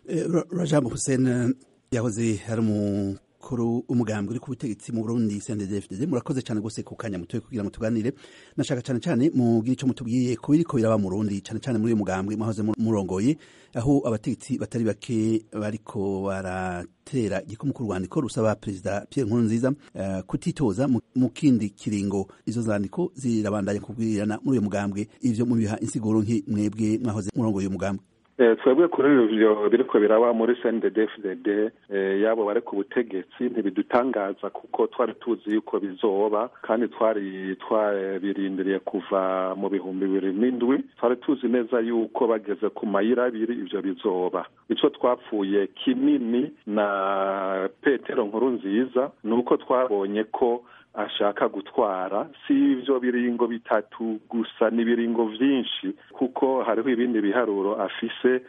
rajabu hussein yahoze ari umukuru umugambi uri ku butegetsi mu burundi cndfdd murakoze cyane rwose ku kanya mutoye kugira ngo tuganire nashaka cyane cyane mugire icyo mutubwiye ku biriko biraba mu burundi cyane cyane muri uyu mugambwe mwahoze murongoye aho abategetsi batari bake bariko baratera igikumu ku rwandiko rusaba perezida pierre nkurunziza uh, kutitoza mu kindi kiringo izo zandiko zirabandanya kubwirirana muri uyu mugambwe ivyo mubiha insiguro nki mwebwe mwahoze murongoye uyu mugambwe twebwe kuri ivyo biriko biraba muri cnddfdd yabo bari ku butegetsi ntibidutangaza kuko twari tuzi yuko bizoba kandi twari twabirindiriye kuva mu bihumbi bibiri n'indwi twari tuzi neza yuko bageze ku mayira abiri ivyo bizoba ico twapfuye kinini na petero nkuru nziza ni uko twabonye ko ashaka gutwara si ivyo biringo bitatu gusa n'ibiringo vyinshi kuko hariho ibindi biharuro afise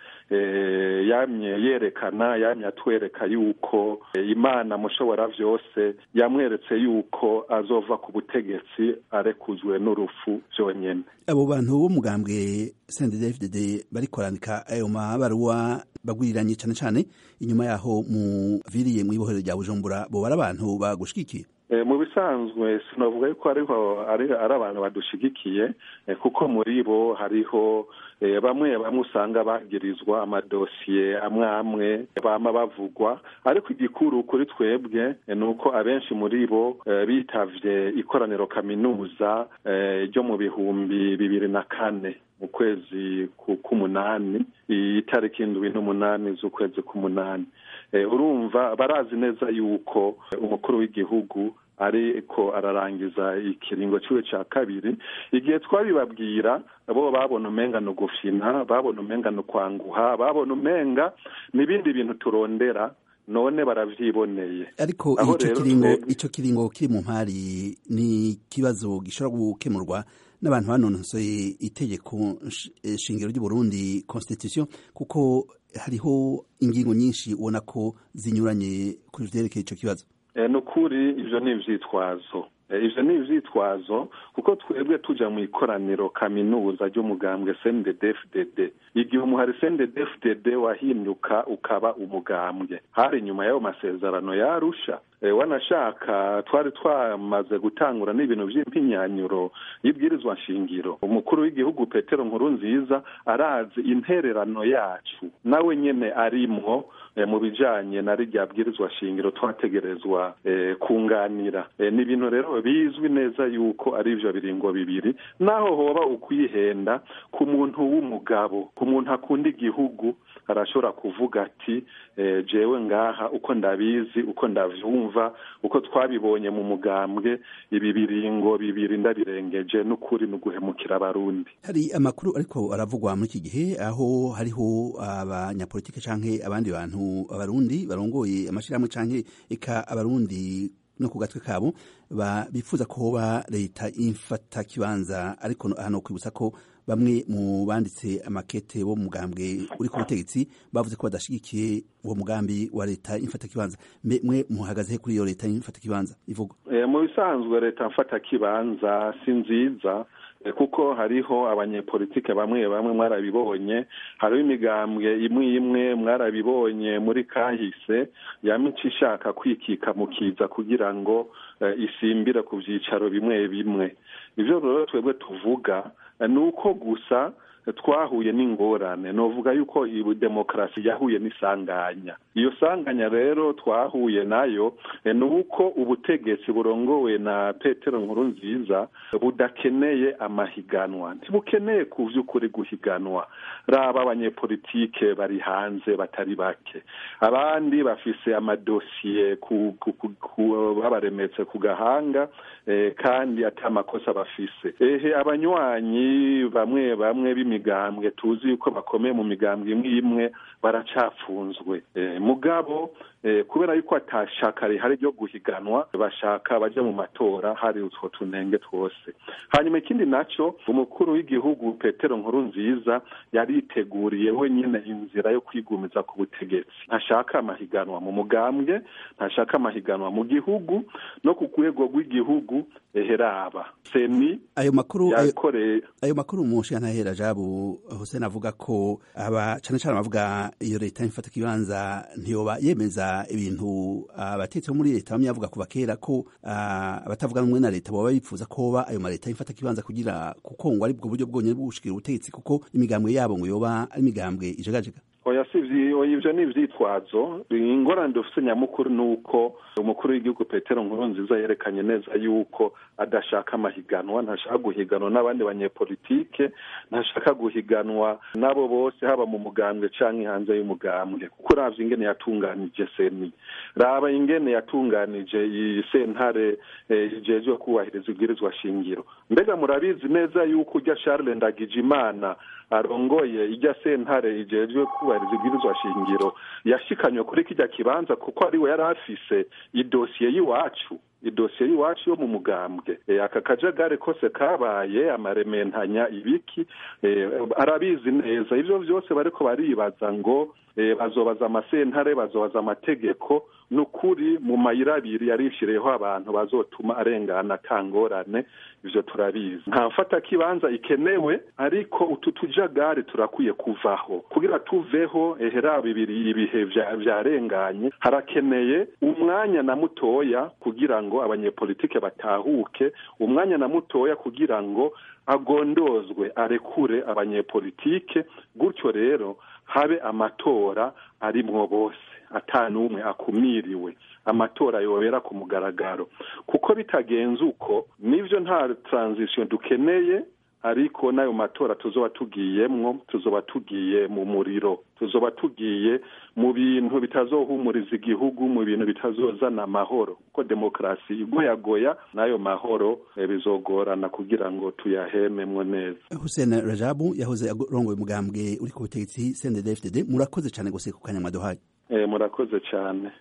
yamye yerekana yamye atwereka yuko imana mushobora vyose yamweretse yuko azova ku butegetsi arekuzwe n'urupfu vyonyene abo bantu b'umugambwe cnddfdd bariko barandika ayo mabaruwa bagwiriranye cane cane inyuma yaho muviriye mw'ibohero rya bujumbura bo bari abantu bagushigikiye mu bisanzwe sinavuga yuko ariho ari abantu badushigikiye kuko muri bo hariho bamwe bamwe usanga bagirizwa amadosiye amwe amwe bama bavugwa ariko igikuru kuri twebwe ni uko abenshi muri bo bitavye ikoraniro kaminuza ryo mu bihumbi bibiri na kane mu kwezi k'umunani itariki indwi n'umunani z'ukwezi k'umunani urumva barazi neza yuko umukuru w'igihugu ariko ararangiza ikiringo ciwe ca kabiri igihe twabibabwira bo babona umenga ni ugufina babona umenga ni ukwanguha babona umenga n'ibindi bintu turondera none baravyiboneye ariko ico kiringo ico kiringo kiri mu mpari ni ikibazo gishobora gukemurwa n'abantu banonosoye itegeko shingiro ry'uburundi constitution kuko hariho ingingo nyinshi ubona ko zinyuranye kuri vyerekeye ico kibazo ni ukuri ivyo ni ivyitwazo ivyo ni ivyitwazo kuko twebwe tuja mu ikoraniro kaminuza ry'umugambwe cnddfdd igihe umuhari cnddfdd wahinduka ukaba umugambwe hari nyuma y'ayo masezerano yarusha wanashaka twari twamaze gutangura n'ibintu vy'impinyanyuro y'ibwirizwa nshingiro umukuru w'igihugu petero nkuru nziza arazi intererano yacu nawe nyene arimwo mu bijanye na rirya bwirizwa shingiro twategerezwa kunganira ni ibintu rero bizwi neza yuko ari ivyo biringo bibiri naho hoba ukwihenda ku muntu w'umugabo ku muntu akunda igihugu arashobora kuvuga ati jewe ngaha uko ndabizi uko ndavyumva uko twabibonye mu mugambwe ibi biringo bibiri ndabirengeje n'ukuri ni uguhemukira abarundi hari amakuru ariko aravugwa muri iki gihe aho hariho abanyapolitike canke abandi bantu abarundi barongoye amashirahamwe canke eka abarundi no ku gatwe kabo bifuza ko hoba leta imfata kibanza ariko hano kwibutsa ko bamwe mu banditse amakete bo mugambwe uri ku butegetsi bavuze ko badashigikiye uwo mugambi wa leta imfata kibanza mwe muhagaze kuri iyo leta imfata kibanza ivuga mu bisanzwe leta mfata kibanza si nziza kuko hariho abanyepolitike bamwe bamwe mwarabibonye hariho imigambwe imwe imwe mwarabibonye muri kahise yamica ishaka kwikika mu kiza kugira ngo isimbire ku byicaro bimwe bimwe ibyo rero twebwe tuvuga ni uko gusa twahuye n'ingorane novuga yuko iyi demokarasi yahuye n'isanganya iyo sanganya rero twahuye nayo ni uko ubutegetsi burongowe na petero nkuru nziza budakeneye amahiganwa ntibukeneye ku by'ukuri guhiganwa raba abanyepolitike bari hanze batari bake abandi bafise amadosiye babaremetse ku gahanga kandi ati amakosa bafise ehe abanywanyi bamwe bamwe b'imigambwe tuzi yuko bakomeye mu migambwe imwe imwe baracapfunzwe mugabo kubera yuko atashaka rihari ryo guhiganwa bashaka baja mu matora hari utwo tunenge twose hanyuma ikindi naco umukuru w'igihugu petero nkuru nziza yariteguriye wenyine inzira yo kwigumiza ku butegetsi ntashaka amahiganwa mu mugambwe ntashaka amahiganwa mu gihugu no ku rwego rw'igihugu eheraba seni ayo makuru yakoreye ayo makuru umushinga ntahera jabo Rajabu Hussein avuga ko aba cane cane abavuga iyo leta ifata kibanza ntiyoba yemeza ibintu abatetsi bo muri leta bamwe bavuga kuva kera ko abatavuga rumwe na leta boba bipfuza ko hoba ayo maleta ifata kibanza kugira kuko ngo ari bwo buryo bwonyene bwo gushikira ubutegetsi kuko imigambwe yabo ngo yoba ari imigambwe ijegajega oya si ivyo ni ivyitwazo ingorane dufise nyamukuru ni uko umukuru w'igihugu petero nkuru nziza yerekanye neza yuko adashaka amahiganwa ntashaka guhiganwa n'abandi banyepolitike ntashaka guhiganwa n'abo bose haba mu mugambwe canke hanze y'umugambwe kuko uravye ingene yatunganije seni raba ingene yatunganije iyi sentare ijejwe kubahiriza ibwirizwa shingiro mbega murabizi neza yuko urya charles ndagijimana arongoye ijya sentare ijejwe kubahiriza ibwirizwa shingiro yashikanywe kuri kijya kibanza kuko ariwe yari afise idosiye y'iwacu idosiye y'iwacu yo mu mugambwe aka kajagari kose kabaye amarementanya ibiki arabizi neza ivyo vyose bariko baribaza ngo bazobaza amasentare bazobaza amategeko nukuri mu mayira abiri yarishiriyeho abantu bazotuma arengana kangorane ivyo turabizi nta mfata kibanza ikenewe ariko utu tujagari turakwiye kuvaho kugira tuveho ehera bibiri ibihe vyarenganye harakeneye umwanya na mutoya kugira ngo abanyepolitike batahuke umwanya na mutoya kugira ngo agondozwe arekure abanyepolitike gutyo rero habe amatora arimwo bose ata n'umwe akumiriwe amatora yobera ku mugaragaro kuko bitagenze uko nivyo nta transition dukeneye ariko n'ayo matora tuzoba tugiyemwo tuzoba tugiye mu muriro tuzoba tugiye mu bintu bitazohumuriza igihugu mu bintu bitazozana amahoro kuko demokarasi igoyagoya n'ayo mahoro bizogorana kugira ngo tuyahememwo neza Hussein Rajabu yahoze arongoye umugambwe uri ku butegetsi CNDD-FDD murakoze cyane gose ku kanyamaduhaye murakoze cyane